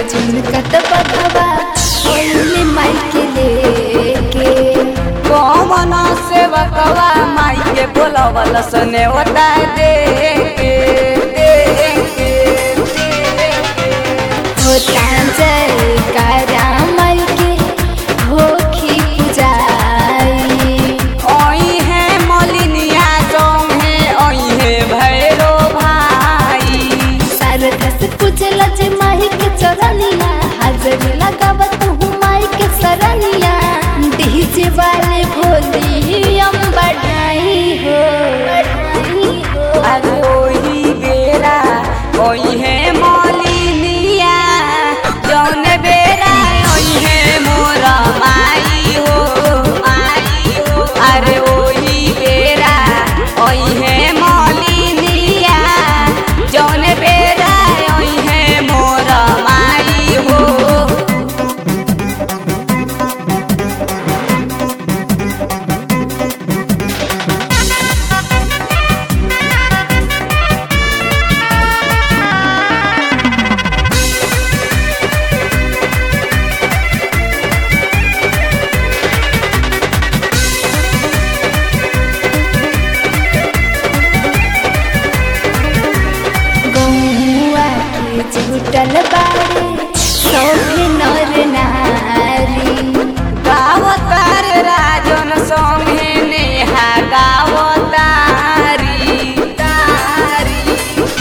झुमकत बघवा ओइले माई के लेके कौन सेवकवा माई के बोलवल सने होता दे के दे के दे के होता जय कारा माई के होखी पुजाई ओई है मलिनिया संगे ओई है भैरो भाई शारदा से पूछला जे माई के चरनिया हाजर लगावत हूँ माई के सरनिया डीजे वाले भोली हम बढ़ाई हो बढ़ाई हो अरे ओही बेरा ओई है मलिनिया जौन बेरा ओई है मोरा माई हो माई हो अरे ओही बेरा ओई है मलिनिया जौन बेरा ओई है मोरा माई हो गौआ के जुटल बारे सौभे नर नारी गावतार राजन संगे नेहा गावतारी तारी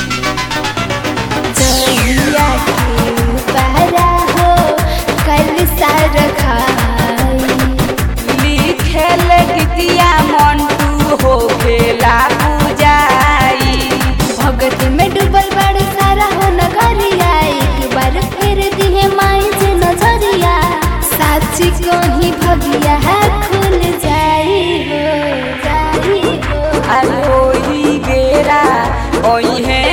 जहिया के उपारा हो कल सार खाई लिखेल गीतिया मंटू हो खेला पूजाई भगत में डूबल बड़ सारा हो नगरिया एक बार फिर दिहे माई जे नजरिया साची कहीं भगिया है खुल जाई हो जाई हो अरे ओही बेरा ओही है